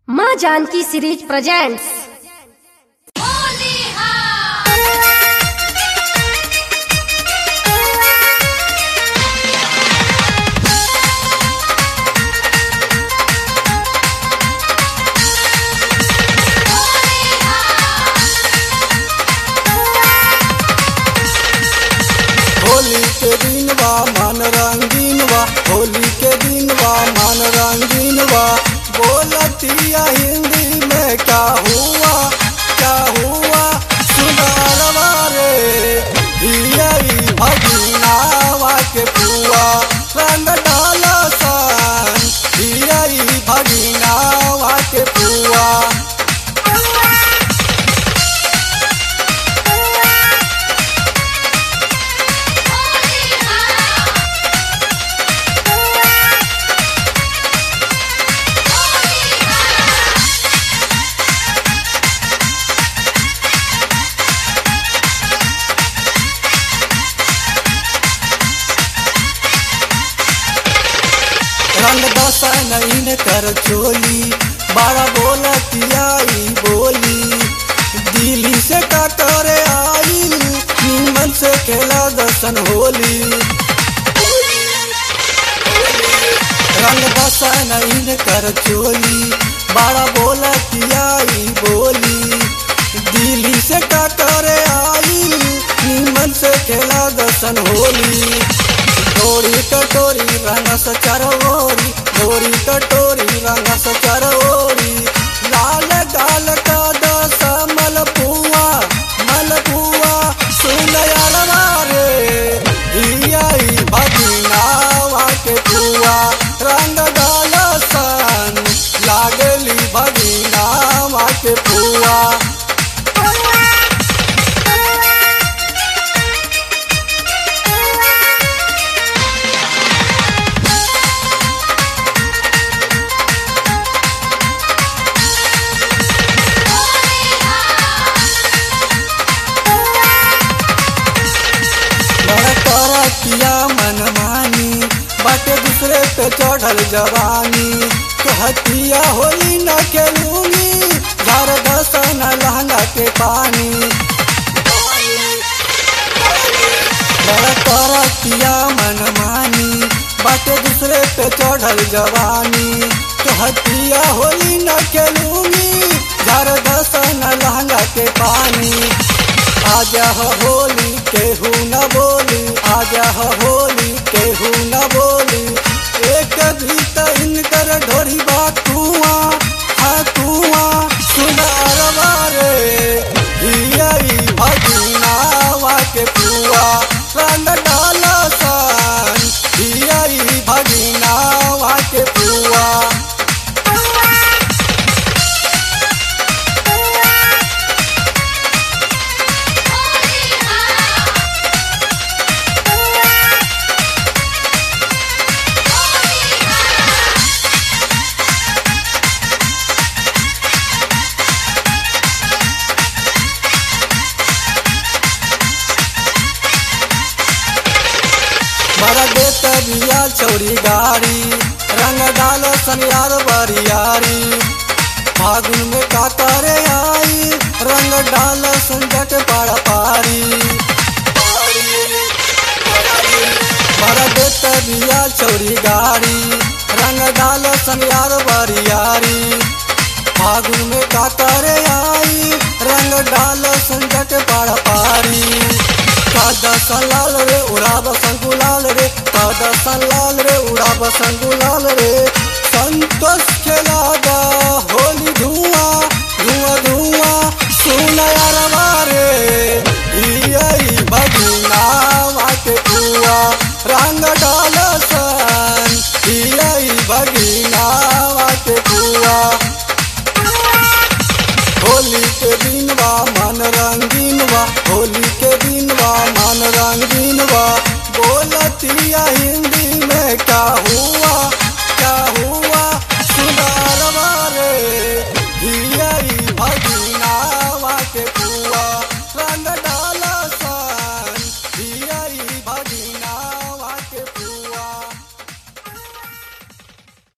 माँ Janaki series presents Holi के दिन बा मन रंगीन बा होली के दिन बा मन रंगीन बा बोलतिया हिंदी में क्या हुआ क्या हुआ सुनारवा रे हिया ई भगिनावा के पुआ रंग डाला सन हिया ई भगिनावा के पुआ रंग दसा नहीं कर चोली बारा बोला तियाई बोली दिल्ली से का करे आई नीमन से खेला दर्शन होली रंग दसा नहीं कर चोली बारा बोला तियाई बोली दिल्ली से का करे आई नीमन से खेला दर्शन होली डोरी कटोरी रंग सचरवोरी डोरी कटोरी रंग सचरवोरी लाल गाल का दस मलपुआ मलपुआ सुन यारवा रे हिया ई भगिनावा के पुआ रंग गाल सन लागली भगिनावा के पुआ बड़ा तोरा किया मनमानी बाटे दूसरे पे चढ़ल जवानी कहतिया होली न खेलूंगी घर दसन लहंगा के पानी बड़ा तोरा किया मनमानी बाटे दूसरे पे चढ़ल जवानी कहतिया होली न खेलूंगी घर दसन लहंगा के पानी आजा हो होली केहू न बोली आजा हो होली केहू न बोली एक भी त इनकर ढोरी बा कुआ हाँ कुआ सुनारवा रे हिया ई भगिनावा के पुआ रंग डाला सन हिया ई भगिनावा के पुआ बड़ा देत बिया चौरी गाड़ी रंग डाल सनियार बरियारी फागुन में का करे आई रंग डाल संजट पाड़ा पारी बड़ा देत बिया चौरी गाड़ी रंग डाल सनियार बरियारी फागुन में का करे आई रंग डाल संजट पाड़ा पारी कादा सलाल रे उड़ाब संकुलाल रे कादा सलाल रे उड़ाब संकुलाल रे संतोष खेला दा होली धुआं धुआं धुआं सुन यारवा रे हिया ई भगिनावा के पुआ रंग डाल सन हिया ई भगिनावा के पुआ होली के दिन बा मन रंगीन बा होली के दिन बा मन रंगीन बा बोलतिया हिंदी में क्या हुआ